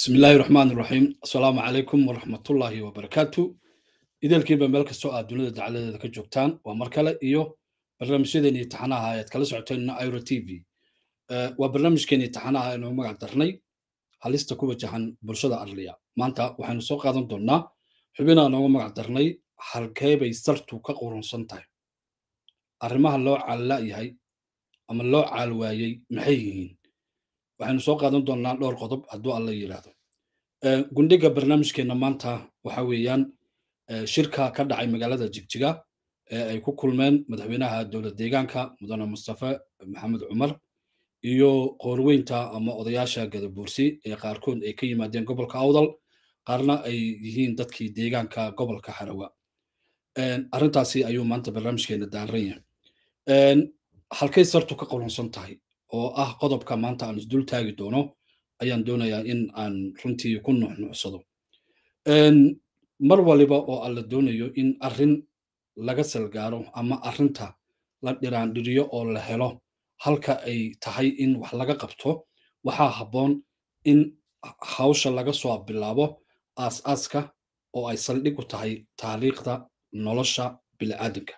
bismi illaahi raxmaan raxiim assalaamu calaykum waraxmatullaahi wabarakaatu ideelkiiba meel kastoo aad dunida dacaladeeda ka joogtaan waa mar kale iyo barnaamijyadeeni taxanaha ayaad kala socoteen iro t v waa barnaamijkeeni taxanaha inuu magac darnay halista ku wajahan bulshada arliya maanta waxaynu soo qaadan doonnaa xubinaa noogu magac darnay halkeebay sartu ka qurunsan tahay arrimaha loo caalla'yahay ama loo caalwaayey maxay yihiin waxaynu soo qaadan doonnaa dhowr qodob hadduu alla yidhaahdo gundhiga barnaamijkeenna maanta waxa weeyaan shirka ka dhacay magaalada jigjiga ee ay ku kulmeen madaxweynaha dowlad deegaanka mudane mustafe maxamed cumar iyo qoorweynta ama odayaasha gadabuursi ee qaarkood ay ka yimaadeen gobolka awdal qaarna ay yihiin dadkii deegaanka gobolka harawa arrintaasi ayuu maanta barnaamijkeena daaran yahay halkay sartu ka qulunsan tahay oo ah qodobka maanta aan isdul taagi doono ayaan doonayaa in aan runtii ku nuxnuucsado mar waliba oo alla doonayo in arrin laga salgaaro ama arrinta la dhiraandhiriyo oo la helo halka ay tahay in wax laga qabto waxaa habboon in hawsha laga soo bilaabo aas-aaska oo ay saldhig u tahay taariikhda nolosha bini'aadamka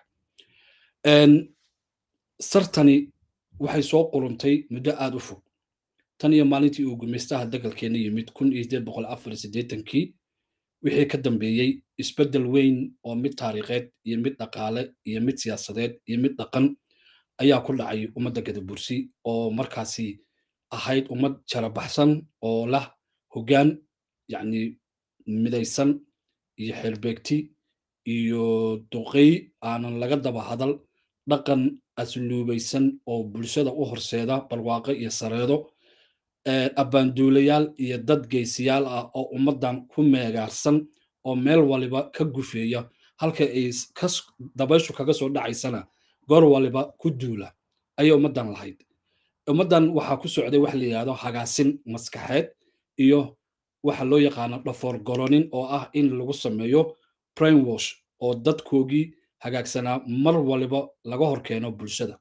sartani waxay soo quruntay muddo aad u fog tan iyo maalintii uu gumaystaha dagalkeena yimid kun iyo sideed boqol afar iyo siddeetankii wixii ka dambeeyey isbeddel weyn oo mid taariikheed iyo mid dhaqaale iyo mid siyaasadeed iyo mid dhaqan ayaa ku dhacay ummadda gadabursi oo markaasi ahayd ummad jarabaxsan oo lah hoggaan yacni midaysan iyo xeerbeegti iyo duqey aanan laga daba hadal dhaqan asluubaysan oo bulshada u horseeda barwaaqo iyo sareedo abbaanduulayaal iyo dad geysiyaal ah oo ummaddan ku meegaarsan oo meel waliba ka gufeeya halka ay dabayshu kaga soo dhacaysana goor waliba ku duula ayay ummaddan lahayd ummaddan waxaa ku socday wax la yidhahdo hagaasin maskaxeed iyo waxa loo yaqaano dhafoor goronin oo ah in lagu sameeyo brainwash oo dadkoogii hagaagsanaa mar waliba laga hor keeno bulshada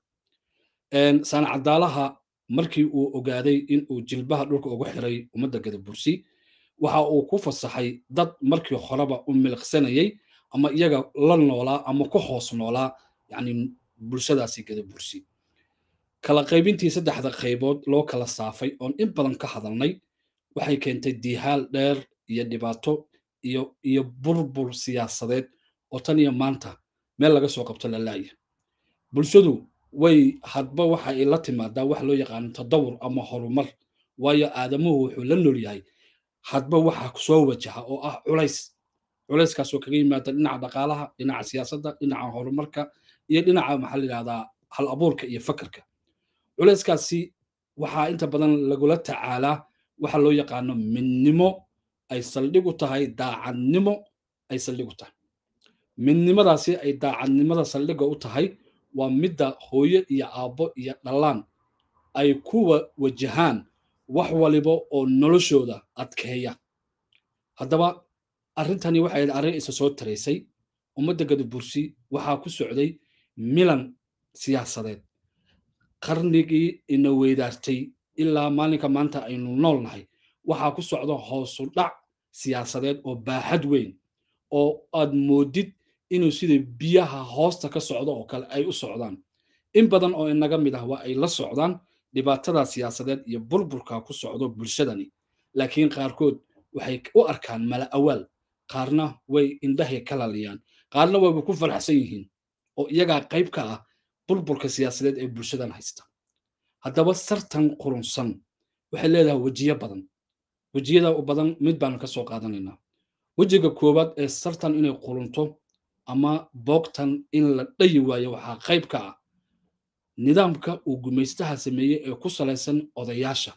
saanacadaalaha markii uu ogaaday in uu jilbaha dhulka ugu xiray ummadda gadabursi waxa uu ku fasaxay dad markii horeba u miliqsanayay ama iyaga la noolaa ama ku hoos noolaa yacni bulshadaasi gadabursi kala qaybintii saddexda qaybood loo kala saafay oon in badan ka hadalnay waxay keentay diihaal dheer iyo dhibaato iyo iyo burbur siyaasadeed oo tan iyo maanta meel laga soo qabto lalaaya bulshadu way hadba waxa ay la timaadaa wax loo yaqaano tadawur ama horumar waayo aadamuhu wuxuu la nool yahay hadba waxa soo wajaha oo ah culays culayskaasoo kaga yimaada dhinaca dhaqaalaha dhinaca siyaasadda dhinaca horumarka iyo dhinaca maxaa la yidhahdaa hal abuurka iyo fakarka culayskaasi waxaa inta badan lagula tacaalaa waxa loo yaqaano midnimo ay saldhig u tahay daacadnimo ay saldhig u tahay midnimadaasi ay daacadnimada saldhigga u tahay waa midda hooyo iyo aabbo iyo dhallaan ay kuwa wajahaan wax waliba oo noloshooda adkeeya haddaba arrintani waxay arrin isa soo taraysay ummadda gadabursi waxaa ku socday milan siyaasadeed qarnigii ina weydaartay ilaa maalinka maanta aynu nool nahay waxaa ku socda hoosu dhac siyaasadeed oo baaxad weyn oo aad moodid inuu sida biyaha hoosta ka socdo oo kale ay u socdaan in badan oo inaga mid ah waa ay la socdaan dhibaatada siyaasadeed iyo burburka ku socdo bulshadani laakiin qaarkood waxay u arkaan mala awaal qaarna way indhahay ka laliyaan qaarna wayba ku faraxsan yihiin oo iyagaa qayb ka ah burburka siyaasadeed ee bulshadan haysta haddaba sartan qurunsan waxay leedahay wejiyo badan wejiyada u badan mid baanu ka soo qaadanaynaa wejiga koowaad ee sartan inay qurunto ama boogtan in la dhayi waayo waxaa qayb ka ah nidaamka uu gumaystaha sameeyey ee ku salaysan odayaasha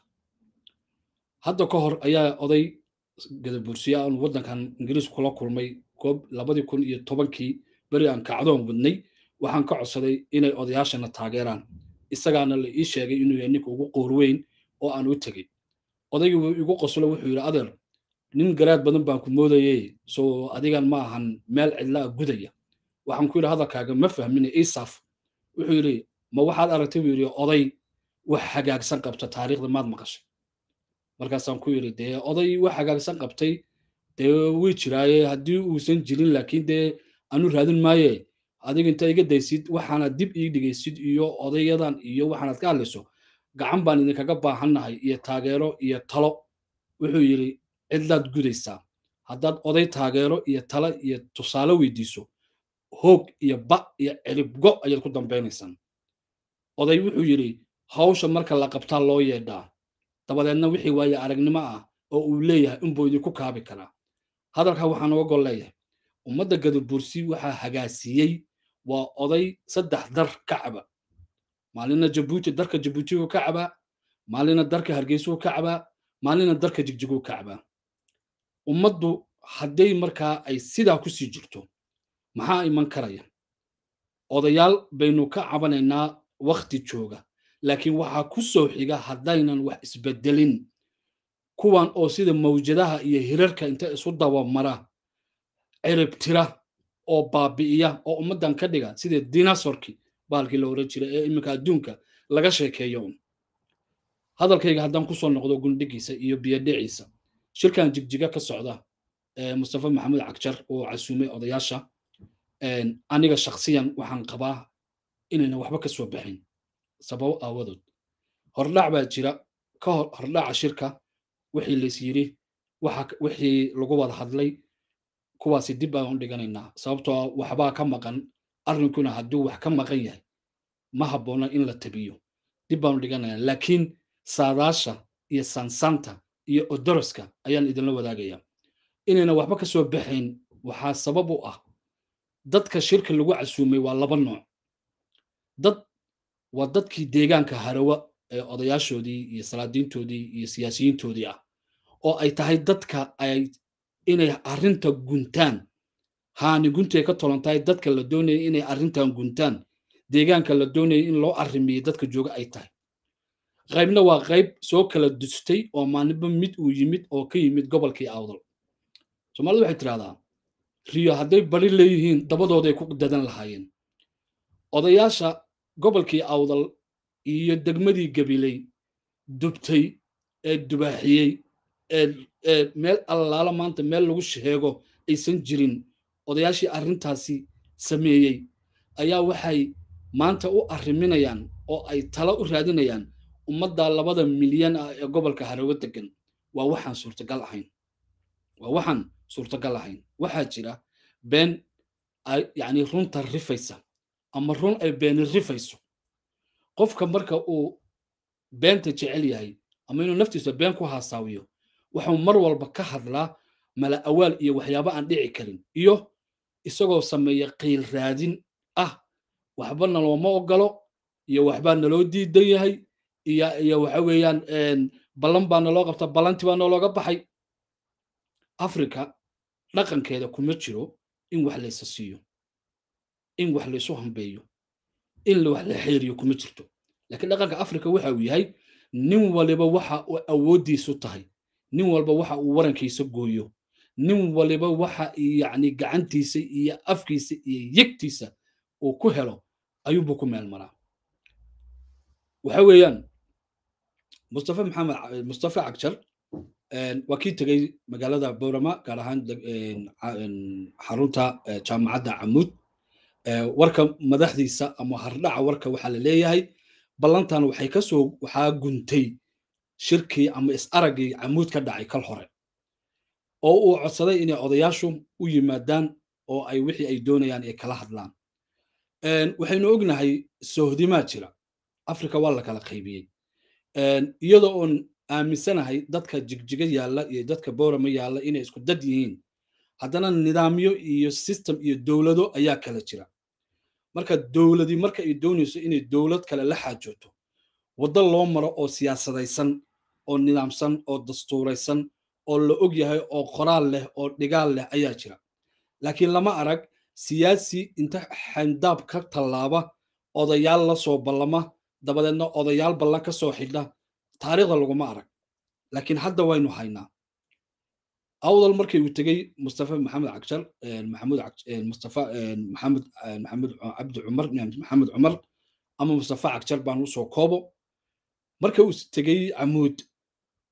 hadda ka hor ayaa oday gadabursiya aan waddankan ingiriis kula kulmay goob labadii kun iyo tobankii beri aan kacdoon wadnay waxaan ka codsaday inay odayaashana taageeraan isagaana la ii sheegay inuu yahay ninka ugu qoorweyn oo aan u tegey odaygii wuu igu qoslo wuxuu yidhi adeer nin garaad badan baan ku moodayey soo adigan ma ahan meel cidlaa gudaya waxaan ku yidhi hadalkaaga ma fahmine isaaf wuxuu yidhi ma waxaad aragtay buu yidhi oday wax hagaagsan qabta taariikhda maad maqashay markaasaan ku yidhi dee oday wax hagaagsan qabtay dee way jiraaye haddii uusan jirin laakiin dee anu raadin maaye adiga inta iga daysid waxaanad dib ii dhigaysid iyo odayadan iyo waxaanad ka hadlayso gacan baan idinkaga baahannahay iyo taageero iyo talo wuxuu yidhi cidlaad gudaysaa haddaad oday taageero iyo talo iyo tusaale weydiiso hoog iyo ba iyo ciribgo ayaad ku dambaynaysaan oday wuxuu yidhi hawsha marka la qabtaa loo yeedhaa dabadeedna wixii waaye aragnimo ah oo uu leeyahay inbuu idinku kaabi karaa hadalkaa waxaan uga gol leeyahay ummadda gadabursi waxaa hagaasiiyey waa oday saddex dar ka caba maalina jabuuti darka jabuutiguu ka cabaa maalina darka hargeysuu ka cabaa maalina darka jigjiguu ka cabaa ummaddu hadday markaa ay sidaa ku sii jirto maxaa iman karaya odayaal baynu ka cabanaynaa wakti jooga laakiin waxaa ku soo xiga haddaynan wax isbedelin kuwan oo sida mawjadaha iyo hirarka inta isu dabamara ciribtira oo baabi'iya oo ummaddan ka dhiga sida dinasorki bahalkii la oran jiray ee iminka adduunka laga sheekeeyo un hadalkayga haddaan kusoo noqdo gundhigiisa iyo biyadhiciisa shirkan jigjiga ka socda mustafa maxamed cagjar oo casuumay odayaasha aniga shaksiyan waxaan qabaa inayna waxba ka soo baxin sababo aawadood hordhac baa jira ka hor hordhaca shirka wixii lays yidhi wixii lagu wada hadlay kuwaasi dib baan u dhiganaynaa sababtoo waxbaa ka maqan arrinkuna hadduu wax ka maqan yahay ma habboona in la tabiyo dib baan u dhiganaynaa laakiin saadaasha iyo sansanta iyo odoroska ayaan idinla wadaagayaa inayna waxba ka soo baxayn waxaa sabab u ah dadka shirka lagu casuumay waa laba nooc dad waa dadkii deegaanka harawa ee odayaashoodii iyo salaadiintoodii iyo siyaasiyiintoodii ah oo ay tahay dadka ay inay arrinta guntaan haani guntay ka tolan tahay dadka la doonaya inay arrintan guntaan deegaanka la doonaya in loo arrimiyo dadka jooga ay tahay qaybna waa qayb soo kala dustay oo maalinba mid uu yimid oo ka yimid gobolkii awdal soomaalida waxay tidhahdaa riyo hadday bari leeyihiin dabadooday ku dadan lahaayeen odayaasha gobolkii awdal iyo degmadii gabiley dubtay ee dubaaxiyey ee meel allaala maanta meel lagu sheego aysan jirin odayaashii arrintaasi sameeyey ayaa waxay maanta u arriminayaan oo ay talo u raadinayaan ummadda labada milyan ah ee gobolka harawo degan waa waxaan suurtagal ahayn waa waxaan suurtagal ahayn waxaa jira been yacni runta rifaysa ama run ay beeni rifayso qofka marka uu beenta jecel yahay ama inuu naftiisa been ku haasaawiyo wuxuu mar walba ka hadlaa mala awaal iyo waxyaabo aan dhici karin iyo isagoo sameeya qiil raadin ah waxba nalooma ogolo iyo waxbaa naloo diidan yahay iyo iyo waxa weeyaan ballan baa naloo qabta ballanti baa nalooga baxay africa dhaqankeeda kuma jiro in wax laysa siiyo in wax laysu hambeeyo in wax la xeeriyo kuma jirto laakiin dhaqanka africa waxa uu yahay nin waliba waxa uu awooddiisu tahay nin walba waxa uu warankiisa gooyo nin waliba waxa yacni gacantiisa iyo afkiisa iyo yegtiisa uu ku helo ayuunbuu ku meel maraa waxa weeyaan mustafa maxamed mustafa cagjar waa kii tegey magaalada bowrama gaar ahaan xarunta jaamacadda camuud warka madaxdiisa ama hardhaca warka waxaa la leeyahay ballantan waxay kasoo waxaa guntay shirkii ama is-araggii camuud ka dhacay kal hore oo uu codsaday inay odayaashu u yimaadaan oo ay wixii ay doonayaan ay kala hadlaan waxaynu ognahay sohdimaa jira africa waa la kala qaybiyey iyadoo oon aaminsanahay dadka jigjiga yaalla iyo dadka boorama yaalla inay isku dad yihiin haddana nidaamyo iyo system iyo dowlado ayaa kala jira marka dowladii marka ay doonayso inay dowlad kale la xaajooto waddo loo maro oo siyaasadaysan oo nidaamsan oo dastuuraysan oo la og yahay oo qoraal leh oo dhigaal leh ayaa jira laakiin lama arag siyaasi inta xandaab ka tallaaba odayaal la soo ballama dabadeedna odayaal ballan ka soo xidha taariikhda laguma arag laakiin hadda waynu haynaa awdal markii uu tegey mustafa maxamed cagjar maxamud mustafa maxamed maxamed cabdi cumar maxamed cumar ama mustafa cagjar baan usoo koobo marka uu tegey camuud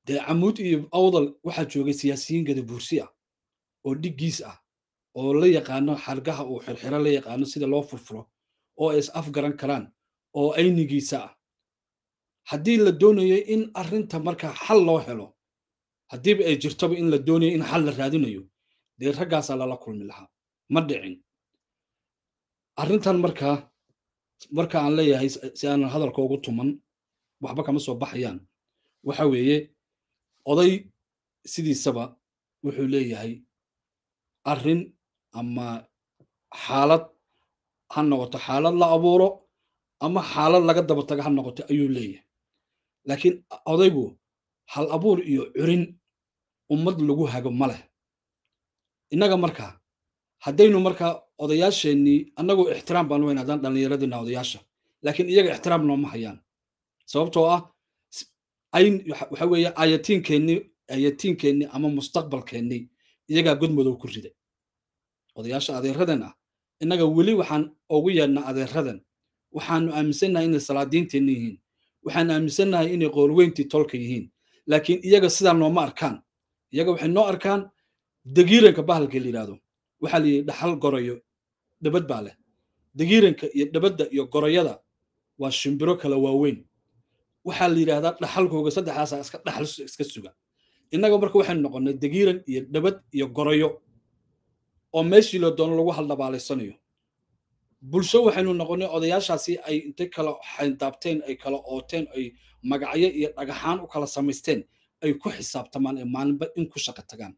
dee camuud iyo awdal waxaa joogay siyaasiyiin gadabuursi ah oo dhiggiis ah oo la yaqaano xargaha uu xirxiro la yaqaano sida loo furfuro oo ay is afgaran karaan oo aynigiisa ah haddii la doonayo in arrinta markaa xal loo helo haddiiba ay jirtoba in la doonayo in xal la raadinayo dee raggaasaa lala kulmi lahaa ma dhicin arrintan markaa marka aan leeyahay si aanan hadalka ugu tuman waxba kama soo baxayaan waxa weeye oday sidiisaba wuxuu leeyahay arrin ama xaalad ha noqoto xaalad la abuuro ama xaalad laga daba taga ha noqoto ayuu leeyahay laakiin odaygu hal abuur iyo curin ummad lagu hago ma leh innaga markaa haddaynu markaa odayaasheennii annagoo ixtiraam baan weyn haddaan dhallinyaradina odayaasha laakiin iyaga ixtiraam nooma hayaan sababtoo ah waxa weeye ayatiinkeennii ayatiinkeennii ama mustaqbalkeennii iyagaa godmadow ku riday odayaasha adeeradan ah innaga weli waxaan ugu yeedhnaa adeeradan waxaanu aaminsannahay inay salaadiinteenni yihiin waxaan aaminsannahay inay qoolweyntii tolka yihiin laakiin iyaga sidaa nooma arkaan iyaga waxay noo arkaan dagiiranka bahalka la yidhahdo waxaa la yidhi dhaxal goroyo dhabad baa leh dagiiranka iyo dhabadda iyo goroyada waa shimbiro kala waaweyn waxaa la yidhahdaa dhaxalkooga saddexdaasa iska dhaxal iska suga innaga marka waxaynu noqonnay dagiiran iyo dhabad iyo goroyo oo meeshii la doono lagu haldhabaalaysanayo bulsho waxaynu noqonnay odayaashaasi ay intay kala xayndaabteen ay kala ooteen ay magacyo iyo dhagaxaan u kala samaysteen ay ku xisaabtamaan ee maalinba in ku shaqo tagaan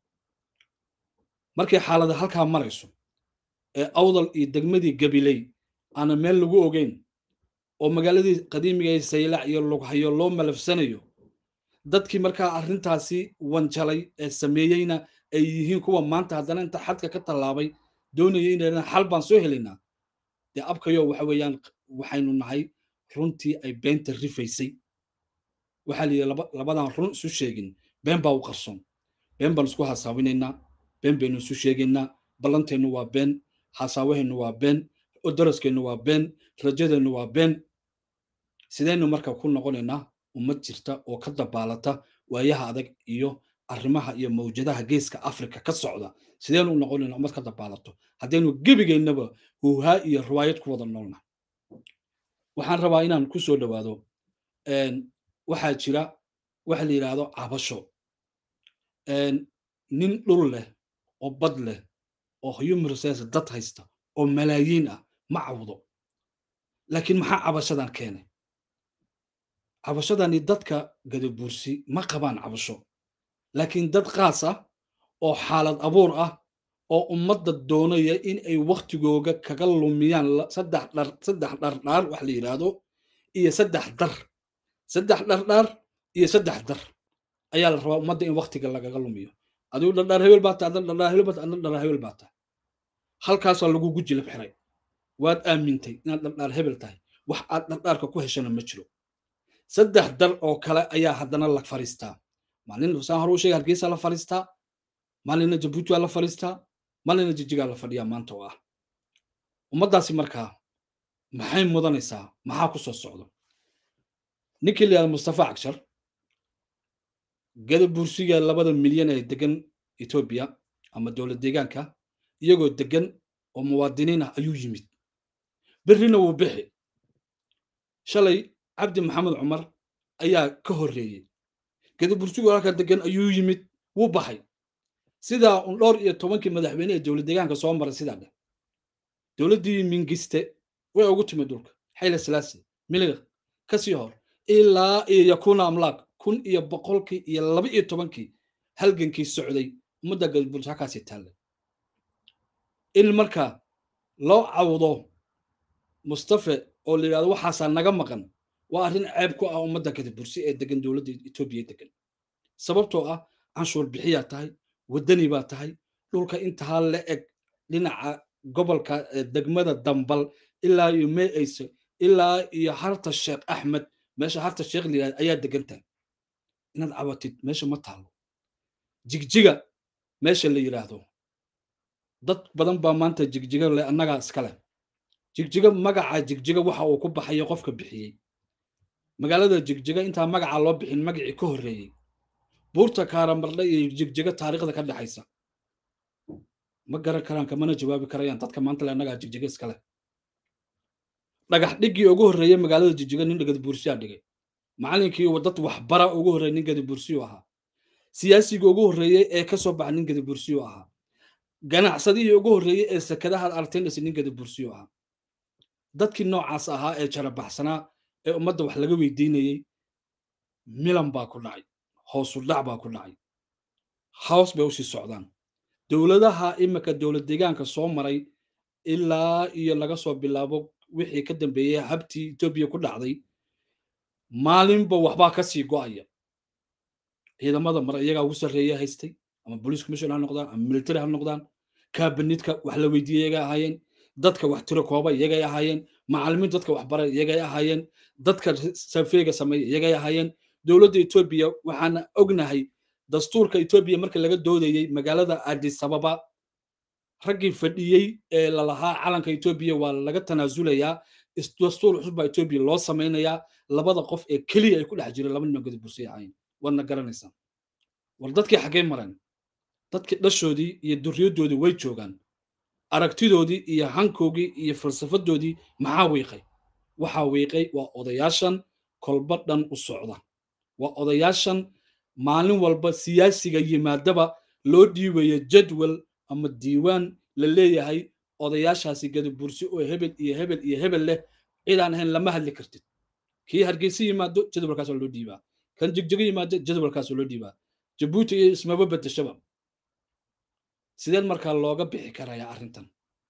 markay xaalada halkaa marayso ee awdal iyo degmadii gabiley aana meel lagu ogeyn oo magaaladii qadiimiga ee saylac iyo lughayo loo malafsanayo dadkii markaa arrintaasi wanjalay ee sameeyeyna ay yihiin kuwa maanta haddana inta xadka ka tallaabay doonaya inayna xal baan soo helaynaa dee abkayo waxa weeyaan waxaynu nahay runtii ay beenta rifaysay waxaa la yidhi labadan run isu sheegin been baa u qarsoon been baan isku hasaawinaynaa been baynu isu sheegaynaa ballanteennu waa been hasaawaheennu waa been daraskeennu waa been rajadeennu waa been sidaynu marka ku noqonaynaa ummad jirta oo ka dabaalata waayaha adag iyo arrimaha iyo mawjadaha geeska afrika ka socda sidaynu u noqonaynaa ummad ka dabaalato haddaynu gebigeennaba huuhaa iyo riwaayad ku wada noolna waxaan rabaa inaan ku soo dhowaado waxaa jira waxa la yidhaahdo cabasho nin dhul leh oo bad leh oo human resource dad haysta oo malaayiin ah ma cawdo laakiin maxaa cabashadan keenay cabashadani dadka gadabuursi ma qabaan cabasho laakiin dad qaas ah oo xaalad abuur ah oo ummadda doonaya in ay waktigooga kaga lumiyaan saddex dhar saddex dhardhaar wax la yidhaahdo iyo saddex dar saddex dhardhaar iyo saddex dar ayaa la rabaa ummadda in waktiga lagaga lumiyo adigu dhardhaar hebel baa tahay adna dhardhaar hebel baa tahay adna dhardhaar hebel baa tahay halkaasaa lagugu jilib xiray waad aamintay inaad dhardhaar hebel tahay wax aad dhardhaarka ku heshana ma jiro saddex dar oo kale ayaa haddana la fariistaa maalin saan hore u sheegay hargeysa la fariistaa maalinna jabuuti waa la fariistaa maalinna jijigaa la fadhiyaa maanta oo ah ummaddaasi markaa maxay mudanaysaa maxaa ku soo socdo ninkii la yihahda mustafa cagshar gada bursiga labada milyan ee degan etoobiya ama dowlad deegaanka iyagoo degan oo muwaadiniin ah ayuu yimid berrina wuu bixi shalay cabdi maxamed cumar ayaa ka horreeyey gada bursigu halka degan ayuu yimid wuu baxay sidaa un dhowr iyo tobankii madaxweyne ee dowlad deegaanka soo maray sidaa dheh dowladdii mingiste way ugu timid dhulka xayla salaasi miliq ka sii hor ilaa iyo yakuna amlaak kun iyo boqolkii iyo laba iyo tobankii halgankii socday ummadda galbulus halkaasii taallay in marka loo cawdo mustafe oo la yidhahdo waxaasaa naga maqan waa arrin ceeb ku ah ummadda gadabursi ee degan dowladda etoobiya degan sababtoo ah canshuur bixiyaa tahay waddani baa tahay dhulka intaa la eg dhinaca gobolka degmada dambal ilaa iyo mee ayse ilaa iyo harta sheekh axmed meesha harta sheekh la yidhahdo ayaa degan tahay inaad cabatid meesha ma taalo jigjiga meesha la yidhaahdo dad badan baa maanta jigjiga le annagaa iskale jigjiga magaca jigjiga waxa uu ku baxayo qofka bixiyey magaalada jigjiga intaa magaca loo bixin magacii ka horreeyey buurta kaaramarle iyo jigjiga taariikhda ka dhexaysa ma garan karaan kamana jawaabi karayaan dadka maanta le annagaa jigjiga iskale dhagax dhiggii ugu horreeyey magaalada jigjiga nin gadabuursiyaa dhigay macallinkii dad waxbara ugu horreeyey nin gadabuursiyu ahaa siyaasigii ugu horreeyey ee ka soo baxa nin gadabuursiyu ahaa ganacsadihii ugu horreeyey ee sekadaha artendis nin gadabuursiyu ahaa dadkii noocaas ahaa ee jarabaxsanaa ee ummadda wax laga weydiinayey milan baa ku dhacay hoosu dhac baa ku dhacay hows bay usii socdaan dowladaha imika dowlad deegaanka soo maray ilaa iyo laga soo bilaabo wixii ka dambeeyey habtii etoobiya ku dhacday maalinba waxbaa ka sii go'aya ciidamada mare iyagaa ugu sarreeya haystay ama police commission ha noqdaan ama military ha noqdaan kabinidka wax la weydiiyey iyagay ahaayeen dadka wax tiro kooba iyagay ahaayeen macallimiin dadka wax bara iyagay ahaayeen dadka safeega sameeya iyagay ahaayeen dowladda etoobiya waxaana ognahay dastuurka etoobiya marka laga doodayey magaalada addis ababa raggii fadhiyey ee lalahaa calanka etoobiya waa laga tanaasulayaa dastuur cusub baa etoobiya loo samaynayaa labada qof ee keliya ay ku dhex jireen laba nima gadabursay ahayn waadna garanaysaa war dadkii xaggee mareen dadkii dhashoodii iyo durriyadoodii way joogaan aragtidoodii iyo hankoogii iyo falsafadoodii maxaa wiiqay waxaa wiiqay waa odayaashan kolba dhan u socda waa odayaashan maalin walba siyaasiga yimaadaba loo dhiibayo jadwal ama diiwaan la leeyahay odayaashaasi gadabursi oo hebel iyo hebel iyo hebel leh cidaan ahayn lama hadli kartid kii hargeysa yimaado jadwalkaasoo loo dhiibaa kan jigjigo yimaado jadwalkaasoo loo dhiibaa jabuuti iyo ismaba bedeshaba sideen markaa looga bixi karayaa arrintan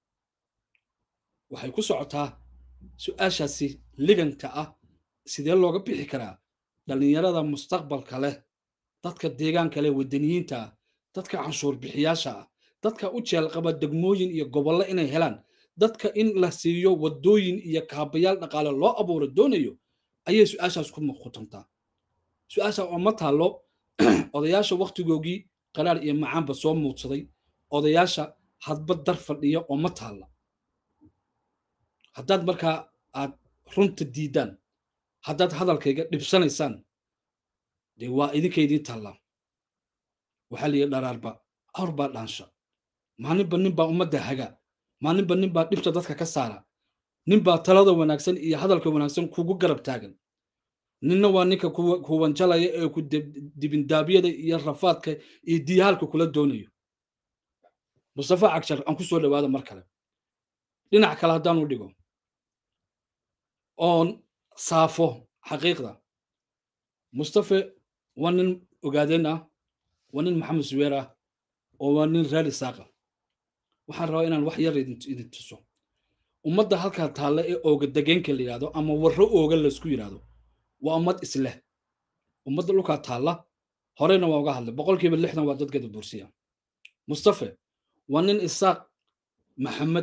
waxay ku socotaa su-aashaasi liganka ah sidee looga bixi karaa dhallinyarada mustaqbalka leh dadka deegaanka leh wadaniyiinta ah dadka canshuur bixiyaasha ah dadka u jeelqaba degmooyin iyo gobollo inay helaan dadka in la siiyo waddooyin iyo kaabayaal dhaqaale loo abuuro doonayo ayay su-aashaas ku muqutantaa su-aasha oo ma taallo odayaasha wakhtigoogii qaraar iyo macaanba soo muudsaday odayaasha hadba dar fadhiya oo ma taalla haddaad markaa aad runta diidaan haddaad hadalkayga dhibsanaysaan dee waa idinka idiin taallaa waxaa la yidhi dharaarba awr baa dhaansha maalinba nin baa ummadda haga maalinba nin baa dhibta dadka ka saara nin baa talada wanaagsan iyo hadalka wanaagsan kugu garab taagan ninna waa ninka kuwanjalaya ee ku dibindaabyada iyo rafaadka iyo diyaalka kula doonayo mustafa cagshar aan ku soo dhawaada mar kale dhinac kale haddaanu dhigo oon saafo xaqiiqda mustafe waa nin ogaadeen ah waa nin maxamed suweer ah oo waa nin reer isaaqa waxaan rabaa inaan wax yar idin tuso ummadda halkaa taalla ee ooga degeenka la yidhahdo ama warro ooga laysku yidhahdo waa ummad isleh ummadda dhulkaa taalla horeyna waa uga hadlay boqolkiiba lixdan waa dad gadabursiya mustafe waa nin isaaq maxamed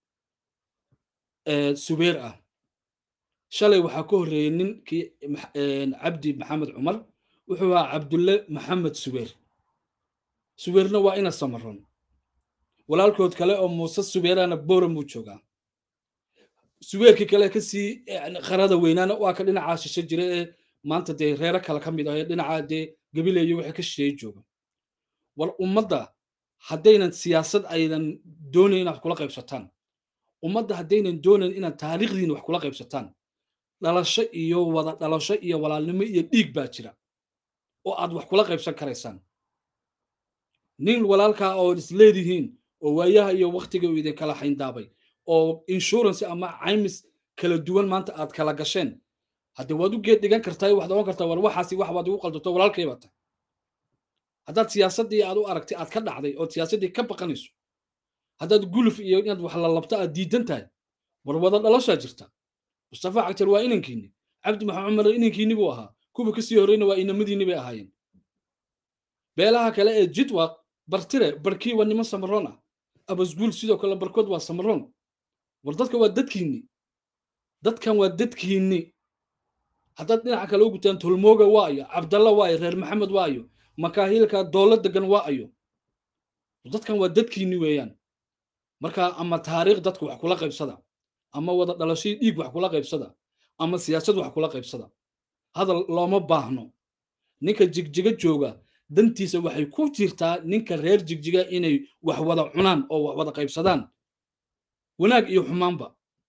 subeer ah shalay waxaa ka horreeyey ninkii cabdi maxamed cumar wuxuu ahaa cabdulle maxamed subeer subeerna waa ina samaron walaalkood kale oo muuse subeerana boran buu joogaa subeerkii kale kasii qarada weynaana waa ka dhinacaa shishe jira ee maanta dee reero kale ka mid ah ee dhinaca dee gabileeyo wixii ka shisheeye jooga war ummadda haddaynan siyaasad aydan doonayn inaad kula qaybsataan ummadda haddaynan doonayn inaad taariikhdiina wax kula qaybsataan dhalasho iyo wada dhalasho iyo walaalnimo iyo dhiig baa jira oo aad wax kula qaybsan karaysaan nin walaalkaa oo isleedihiin oo waayaha iyo waktiga uu idin kala xayndaabay oo insurance ama caymis kala duwan maanta aad kala gasheen haddii waad u geed dhigan kartaa waxaad ogan kartaa war waxaasi wax baad igu qaldato walaalkay baa tahay haddaad siyaasaddii aad u aragtay aad ka dhacday oo siyaasaddii ka baqanayso haddaad guluf iyo inaad wax la labto aad diidan tahay war wada dhalashaa jirta mustafa cagtar waa inankiinni cabdi maxamed cumar inankiinni buu ahaa kuwa kasii horreyna waa inamadiinni bay ahaayeen beelaha kale ee jidwaq bartire barkii waa niman samaroon ah abasguul sidoo kale barkood waa samaroon war dadka waa dadkiinni dadkan waa dadkiinni haddaad dhinaca kale u gutaan tolmooga waa ayo cabdalla waa ayo reer maxamed waa ayo makaahiilka doolo degan waa ayo dadkan waa dadkiinni weeyaan marka ama taariikh dadka wax kula qaybsada ama wada dhalashadii dhiig wax kula qaybsada ama siyaasad wax kula qaybsada hadal looma baahno ninka jigjiga jooga dantiisa waxay ku jirtaa ninka reer jigjiga inay wax wada cunaan oo wax wada qaybsadaan wanaag iyo xumaanba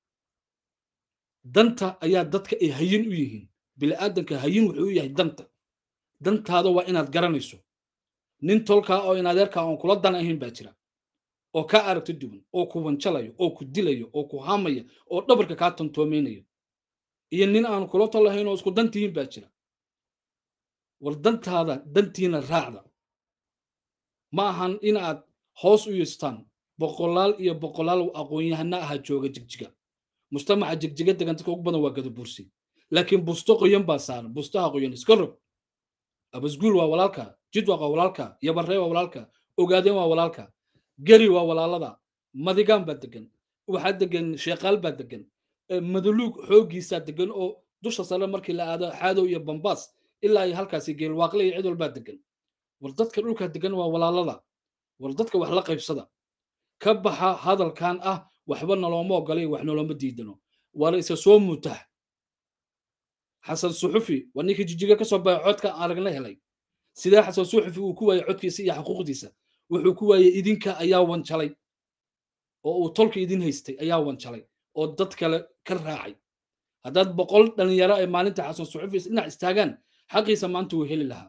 danta ayaa dadka ay hayin u yihiin bini'aadanka hayin wuxuu u yahay danta dantaada waa inaad garanayso nin tolkaa oo in adeerkaa oon kula dan ahayn baa jira oo kaa aragti duwan oo ku wanjalayo oo ku dilayo oo ku haamaya oo dhabarka kaa tantoomaynayo iyo nin aan kula tol ahayn oo isku dantihiin baa jira war dantaada dantiina raacda ma ahan in aad hoos u yeestaan boqolaal iyo boqolaal aqoon-yahana aha jooga jigjiga mujtamaca jigjiga degan dadka ugu badan waa gadabursi laakiin busto qoyan baa saaran bustaha qoyan iska rog abasguul waa walaalka jidwaq waa walaalka yabarree waa walaalka ogaadeen waa walaalka geri waa walaalada madigaan baa degan waxaa degan sheekaal baa degan madaluug xooggiisaa degan oo dusha sare markii la aado xaadow iyo bambaas ilaa ay halkaasi geelwaaqle iyo cid walbaa degan war dadka dhulka degan waa walaalada war dadka wax la qaybsada ka baxa hadalkan ah waxba nolooma ogolay wax nolooma diidano war isa soo mutax xasan suxufi waa ninkii jijiga ka soo baxay codka aragna helay sidee xasan suxufi uu ku waayey codkiisa iyo xuquuqdiisa wuxuu ku waayey idinka ayaa wanjalay oo uu tolka idin haystay ayaa wanjalay oo dad kale ka raacay haddaad boqol dhalinyaro ay maalinta xasan suxufi dhinac istaagaan xaqiisa maanta wuu heli lahaa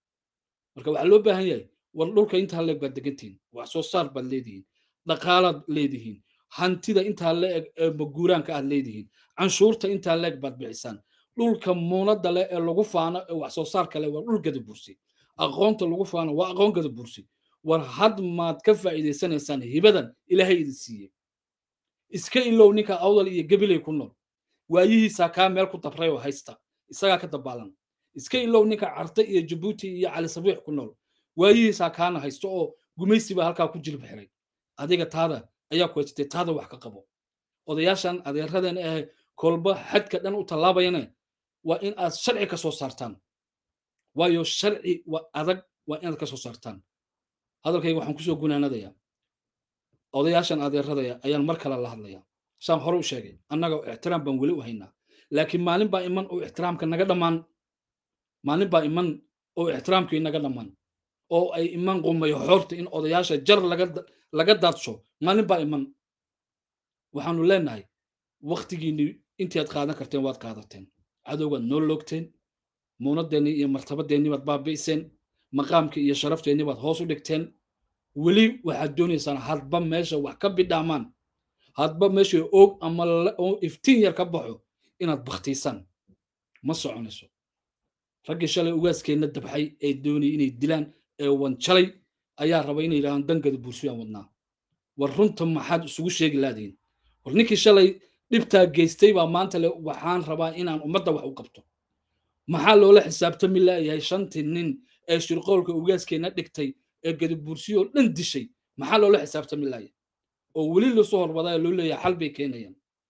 marka waxaa loo baahan yahay war dhulka intaa leeg baad degantihiin wax soo saar baad leedihiin dhaqaalaad leedihiin hantida intaa leeg ee maguuraanka aad leedihiin canshuurta intaa leeg baad bixisaan dhulka muunada leh ee lagu faano ee wax soo saarka leh waa dhul gada bursi aqoonta lagu faano waa aqoon gada bursi war had maad ka faa'iidaysanaysaan hibadan ilaahay idin siiyey iska ilow ninka awdal iyo gabilay ku nool waayihiisaa kaa meel ku dabray oo haysta isagaa ka dabaalan iska ilow ninka carte iyo jabuuti iyo cali sabiix ku nool waayihiisaa kaana haysto oo gumaysi baa halkaa ku jilib xiray adiga taada ayaa ku haysatay taada wax ka qabo odayaashan adeeradan ah kolba xadka dhan u tallaabayane waa in aad sharci ka soo saartaan waayo sharci waa adag waa inaad ka soo saartaan hadalkayga waxaan kusoo gunaanadayaa odayaashan adeeradaya ayaan mar kale la hadlayaa saan hore u sheegay annaga ixtiraam baan weli u haynaa laakiin maalin baa iman oo ixtiraamka naga dhammaan maalin baa iman oo ixtiraamkii naga dhammaan oo ay iman qumayo xoorta in odayaasha jar laga daadsho maalin baa iman waxaanu leenahay waktigiinni intaad qaadan karteen waad qaadateen cadowgaad noo loogteen muunadeenni iyo martabadeenni baad baabi'iseen maqaamkii iyo sharafteenni baad hoos u dhigteen weli waxaad doonaysaan hadba meesha wax ka bidhaamaan hadba meesha oog ama iftiin yar ka baxo inaad baktiisaan ma soconayso raggii shalay ugaaskeenna dabxay ee doonayay inay dilaan ee wanjalay ayaa raba inay yidhahdaan dangada bulshayaan wadnaa war runta maxaad isugu sheegi laadiin war ninkii shalay dhibtaa geystay baa maanta le waxaan rabaa inaan ummadda wax u qabto maxaa loola xisaabtami laayahay shantii nin ee shirqoolka ugaaskeenna dhigtay ee gadabuursiyoo dhan dishay maxaa loola xisaabtami laaya oo weli lasoo horwadaa loo leeyahay xal bay keenayaan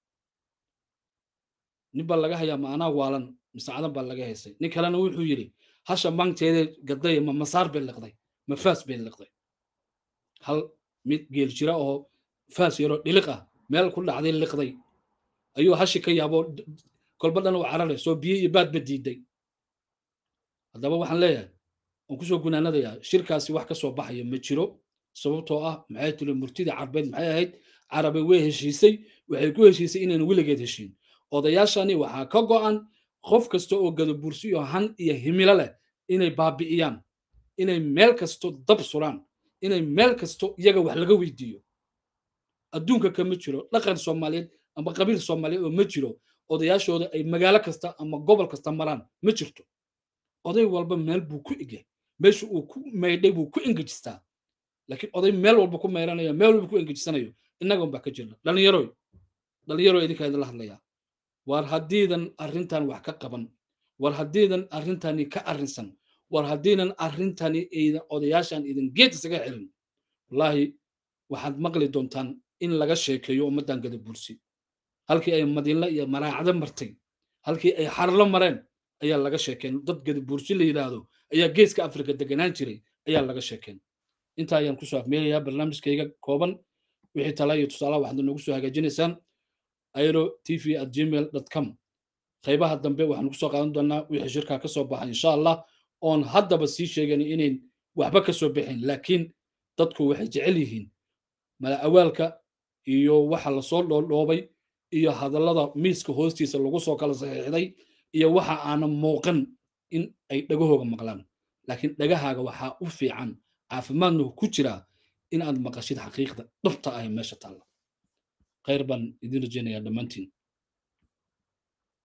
nin baa laga hayaa maanaa waalan misaacadan baa laga haysay nin kalena wuxuu yidhi hasha maanteeda gaday ma masaar bay liqday ma faas bay liqday hal mid geel jira oo faas yaroo dhiliq ah meel ku dhacday liqday ayuu hashi ka yaabo kolba dhan u cararay soo biyo iyo baadba diiday haddaba waxaan leeyahay waan kusoo gunaanadayaa shirkaasi wax ka soo baxaya ma jiro sababtoo ah maxay tiri murtida carbeed maxay ahayd carabe way heshiisay waxay ku heshiisay inayna weligeed heshiin odayaashani waxaa ka go'an qof kasta oo gadabursiyo han iyo himilo leh inay baabi'iyaan inay meel kasto dab suraan inay meel kasto iyaga wax laga weydiiyo adduunka kama jiro dhaqan soomaaliyeed ama qabiil soomaaliyeed oo ma jiro odayaashooda ay magaalo kasta ama gobol kasta maraan ma jirto oday walba meel buu ku egyahay meesha uu ku maydhay buu ku engejistaa laakiin oday meel walba ku maydhanayo meel walba ku engejisanayo innagan baa ka jirna dhallinyaroy dhallinyaro idinkaa idinla hadlayaa war haddiidan arrintan wax ka qaban war haddiidan arrintani ka arrinsan war haddiinan arrintani idan odayaashan idin geed isaga xirin wallaahi waxaad maqli doontaan in laga sheekeeyo ummaddan gada bursi halkii ay madiinla iyo maraacdo martay halkii ay xarlo mareen ayaa laga sheekeen dad gada bursi la yidhaahdo ayaa geeska afrika deganaan jiray ayaa laga sheekeen intaa ayaan kusoo afmeelayaa barnaamijkayga kooban wixii tala iyo tusaalaha waxaad noogu soo hagaajinaysaan airo tv at gmail com qaybaha dambe waxaan kusoo qaadan doonaa wixii shirkaa ka soo baxa insha allah oon haddaba sii sheegan inayn waxba ka soo bixin laakiin dadku waxay jecel yihiin mala awaalka iyo waxa lasoo dhoodhoobay iyo hadallada miiska hoostiisa lagu soo kala saxiixday iyo waxa aanan muuqan in ay dhagahooga maqlaan laakiin dhagahaaga waxaa u fiican caafimaadna ku jiraa in aad maqashid xaqiiqda dhabta ah meesha taalla khayr baan idin rajaynayaa dhammaantiin